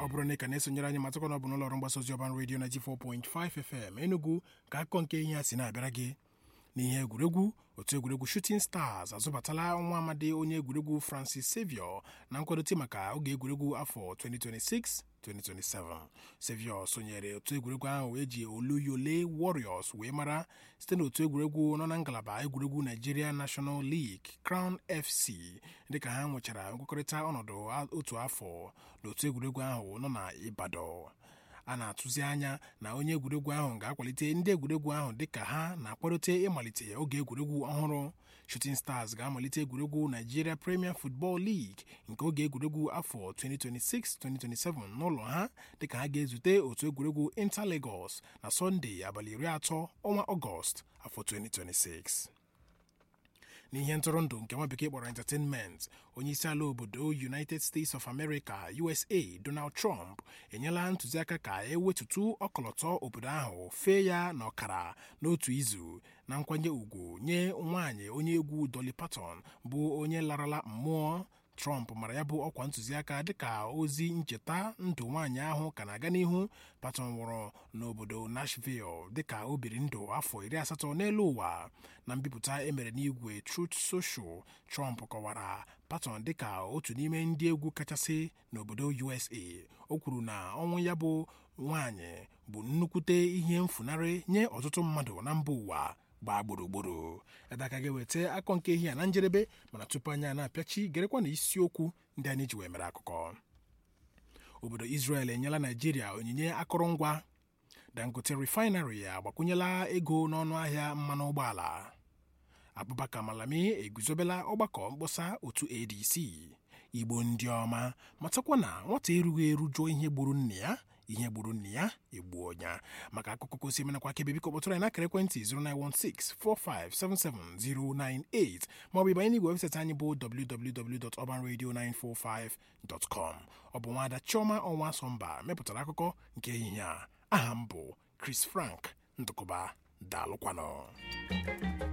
ọ bụrụ na ị ka na-esonyere anyị matakwa na ọ bụ n'ụlọ ọrụ mgbasa ozi ọban redio 94.5 FM Enugu ka akụkọ nke ihe a si na-abịara gị n'ihe egwuregwu otu egwuregwu Shooting Stars azụbatala nwa amadi onye egwuregwu Francis Xavier na nkwadote maka oge egwuregwu afọ 2026 2027 Xavier sonyere otu egwuregwu ahụ eji Oluyole Warriors wee mara site n'otu egwuregwu nọ na ngalaba egwuregwu Nigeria National League Crown FC dịka ha nwechara nkwekọrịta ọnọdụ otu afọ n'otu egwuregwu ahụ nọ na Ibadan a na-atụzi anya na onye egwuregwu ahụ ga-akwalite ndị egwuregwu ahụ dịka ha na-akwadote ịmalite oge egwuregwu ọhụrụ Shooting Stars ga-amalite egwuregwu Nigeria Premier Football League nke oge egwuregwu afọ 2026-2027 n'ụlọ ha dịka ha ga-ezute otu egwuregwu Inter Lagos na Sọnde abalị iri atọ ọnwa Ọgọst afọ 2026 n'ihe ntụrụndụ nke nwa bekee kpọrọ entertainment onye isi ala obodo united states of america usa donald trump enyela ntụziaka ka ewetutu ọkọlọtọ obodo ahụ fee ya n'ọkara n'otu izu na nkwanye ùgwù nye nwaanyị onye egwu dolly parton bụ onye larala mmụọ trump mara ya bụ ọkwa ntụziaka dịka ozi ncheta ndụ nwaanyị ahụ ka na-aga n'ihu patton nwụrụ n'obodo nashville dịka o biri ndụ afọ iri asatọ n'elu ụwa na mbipụta emere n'igwe truth social trump kọwara patton dịka otu n'ime ndị egwu kachasị n'obodo usa o kwuru na ọnwụ ya bụ nwaanyị bụ nnukwute ihe mfunarị nye ọtụtụ mmadụ na mba ụwa gbaa gburugburu ebe aka ga-eweta akọ nke ihe a na njedebe mana tupu anya na-apịachi gerekwa na isiokwu ndị anyị ji wee mere akụkọ obodo Israel enyela Naijiria onyinye akụrụngwa Dangote refinery agbakwunyela ego n'ọnụ ahịa mmanụ ụgbọala Abubakar Malami eguzobela ọgbakọ mkpọsa otu ADC Igbo ndị ọma matakwa na nwata erughị eru jụọ ihe gburu nne ya ihe gburu nne ya egbuo ya maka akụkọ kosi menakwa akebe biko kpọtụrụ anyị n'akara ekwentị 09164577098 maọbụ ịbanye n'igwe webụsaịtị anyị bụ www.urbanradio945.com ọ bụ nwaada Chioma ọnwa Sọmba mepụtara akụkọ nke ehihie a aha m bụ Chris Frank Ndụkụba daalụkwanụ